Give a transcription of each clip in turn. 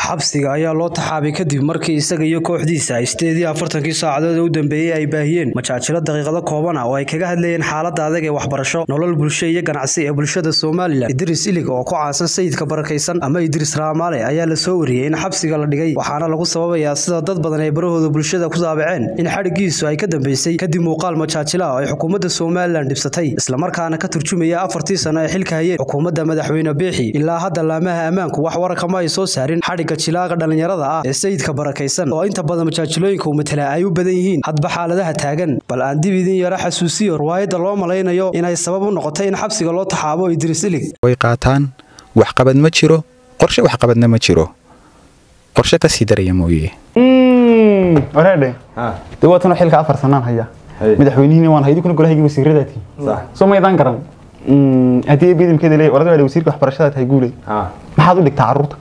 xabsiga ayaa loo taxaabay kadib markii isaga iyo kooxdiisa ay sideedii afartankii saacadood ee u dambeeyey ay baahiyeen majaajilo daqiiqado kooban ah oo ay kaga hadlayeen xaaladda adag ee waxbarasho nolol bulsho iyo ganacsi ee bulshada somalilan idris ilig oo ku caansan sayidka barakaysan ama idris raamaale ayaa la soo wariyey in xabsiga la dhigay waxaana lagu sababayaa sida dad badan ay barahooda bulshada ku daabaceen in xadhigiisu ay ka dambeysay kadib muuqaal majaajila oo ay xukuumadda somalilan dhibsatay islamarkaana ka turjumaya afartii sano ee xilka hayeen xukuumadda madaxweyne beexi ilaa hadda laamaha ammaanku wax warakama ay soo saarin xadhigga jilaaga dhallinyarada ah ee sayidka barakaysan oo inta badan majaajilooyinka uu matala ay u badan yihiin hadba xaaladaha taagan bal aan dib idin yara xasuusiyo riwaayadda loo malaynayo inay sabab u noqotay in xabsiga loo taxaabo idris ilig way qaataan waxqabad ma jiro qorshe waxqabadna ma jiro qorshe ka sii daraya mooye wareedhe dee waatanoo xilka afar sanaan haya madaxweynihiina waan haydi kuna golahaygi wasiiradaati soo maydaan garan haddii bidimkeeda leeyahay orada waa wasiirka waxbarashada tahay guuley maxaad u dhigtaa carruurta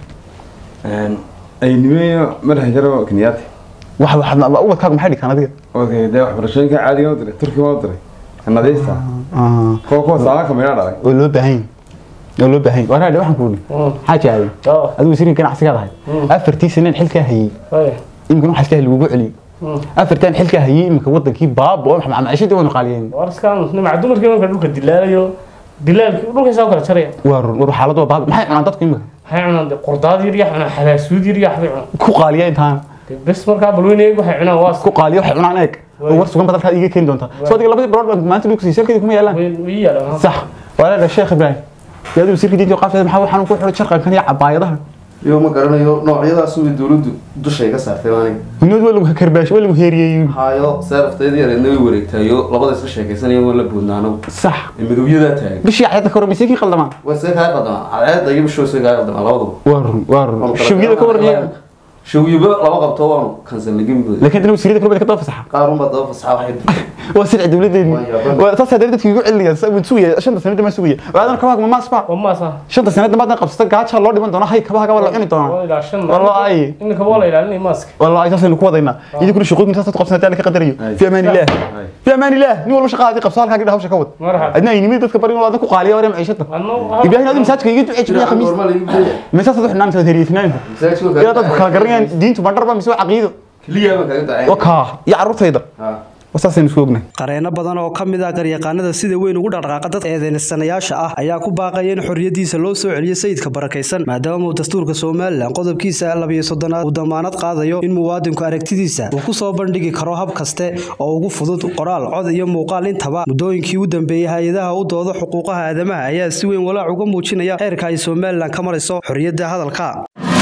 aynimeeyo madaxa jaro kenyaati wax waxaad ubadkaagu maxay dhigtaan adiga okay dee waxbarashooyinka caadiga u diray turkiga u diray nadiifta kuwa kuwa saaka meydha dhalay oo loo baahan oo loo baahan wareedhe waxaan ku idhi xaaji aadan adigu wasiirka ganacsigaad ahay afartii saneen xilkaa hayey imikana waxaa iska lagugu celiyey afartan xilkaa hayey imika wadankii baaba oo maciishadii waanu qaaliyeen warskaan nimaca dumarkii marka dhulka dilaalayo dilaalki dhulkaysaa u kala jaraya waa run war xaaladu waa baaba maxay cunaan dadku imika waxay cunaan dee qordaad yar yaa cunaan xalaasuud yar yaa waxbay cunaan ku qaaliya intaan Dee bes markaa balweyne eeg waxay cunaan waa ku qaaliya waxay cunaan eeg oo war sugan badalkaad iiga keeni doontaa soo adiga labadii bilood baan maanta dhulka siisay halkeedii kuma yaalaan ii yaalaan sax wareedhe sheekh ibraahim dee adigu wasiirka diinta qaafteeda maxaa waxaan ku xidhay sharqankan iyo cabaayadaha iyo ma garanayo noocyadaas way dowladdu dushay ka saartay aniga hunood waa lagu karbaash waa lagu heeriyey hayo seeraftayda yareedna way wareegtayo labada isla sheekaysanaya waa la boodnaano sax midowyadaa taagan bishii cayada ka hormaysay kii qaldamaa waa see kaa qadamaa cadceedda iyo bishoo see kaa qadamaa labaduba waa run waa run shawyada ka warniya shawyaba laba qabto waanu kansalnagin buda laakiin dana wasiirada kale ka daba fasaxa qaar unbaa daba fasaxa waxay waa sirci dawladeeni waa saas hadda dadkii ugu celinayaan waan sugaya shanta sanada ma sugaya waadan kabaha ma maasba waa maasa shanta sanada maadna qabsata gaaja loo dhiman doona hay kabaha waa la cuni doona waa ilaa shan wallahi iminka waa la ilaalinay maaska wallahi saasaynu ku wadaynaa idinkuna shaqooyin saas qabsanaa taan ka qadarayo fi amaan illah fi amaan illah nin walba shaqaadii qabso halkaa gidha hawsha ka wad marxaba adna ay nimid dadka bari waladan ku qaaliya waree maciishada anno ibrahim adi masaajka iga ducee jibiya khamiis normal igu leeyahay meesaas wax naan soo heriyeysnaan masaajidka yaa dadku kala garanayaan diintu bandharba mise waa caqiido keliya baan kaga dacay wakaa iyo carruurtayda wasaasaynu isku ognahay qareeno badan oo ka mid ah garyaqaanada sida weyn ugu dhaqdhaqaaqa dadka eedeysanayaasha ah ayaa ku baaqaya in xorriyadiisa loo soo celiyo sayidka barakaysan maadaama uu dastuurka somalilan qodobkiisa labiyo soddonaad uu damaanad qaadayo in muwaadinku aragtidiisa uu ku soo bandhigi karo hab kaste oo ugu fudud qoraal cod iyo muuqaal intaba muddooyinkii u dambeeyey hay-adaha u dooda xuquuqaha aadamaha ayaa si weyn walaac uga muujinaya heerka ay somalilan ka marayso xorriyadda hadalka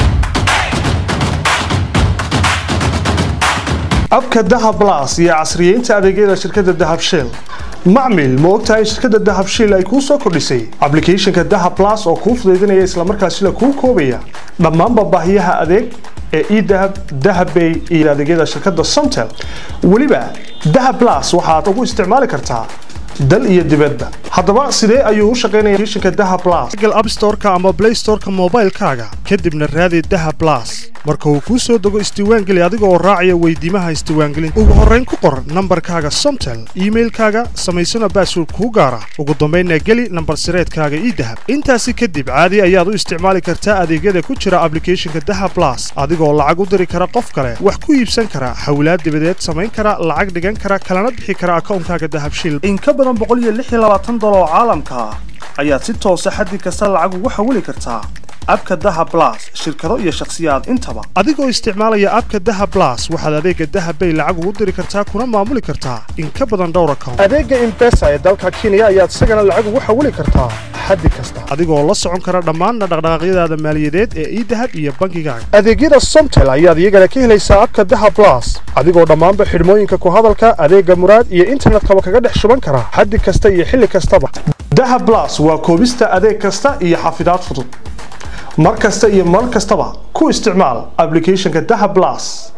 abka dahab blas iyo casriyeynta adeegyada shirkadda dahab shell macmil ma ogtahay shirkadda dahab shell ay kuu soo kordhisay ablicathonka dahab blas oo kuu fudaydinaya islamarkaasina kuu koobaya dhammaanba baahiyaha adeeg ee edahab dahabbay iyo adeegyada shirkadda somtel weliba dahab blas waxaad ugu isticmaali kartaa dal iyo dibadba haddaba sidee ayuu u shaqaynaya applicationka dahab blas google app store-ka ama play store-ka moobaylkaaga kadibna raadi dahab blas marka uu kuu soo dego isdiiwaangeli adiga oo raacaya weydiimaha isdiiwaangelinta ugu horrayn ku qor nambarkaaga somtel iimailkaaga samaysana baasword kuu gaara ugu dambaynna geli nambar sireedkaaga idahab intaasi kadib caadi ayaad u isticmaali kartaa adeegyada ku jira ablicathonka dahab blas adigoo lacag u diri kara qof kale wax ku iibsan kara hawlaad dibadeed samayn kara lacag dhigan kara kalana bixi kara akawnkaaga dahab shil in ka badan dolar oo caalamka ah ayaad si toosa xaddi kasta lacag ugu xawili kartaa abka dahab blas shirkado iyo shakhsiyaad intaba adigoo isticmaalaya abka dahab blas waxaad adeega dahab bay lacag ugu diri kartaa kuna maamuli kartaa in ka badan dhowr account adeega impesa ee dalka kenya ayaad isagana lacag ugu xawili kartaa xaddi kasta adigoo la socon kara dhammaan dhaqdhaqaaqyadaada maaliyadeed ee idahab iyo bangigaaga adeegyada somtel ayaad iyagana ka helaysaa abka dahab blas adigoo dhammaanba xidhmooyinka ku hadalka adeega muraad iyo internetkaba kaga dhex shuban kara xaddi kasta iyo xilli kastaba dahab blas waa koobista adeeg kasta iyo xafidaad fudud mar kasta iyo mar kastaba ku isticmaal ablicathonka dahab blas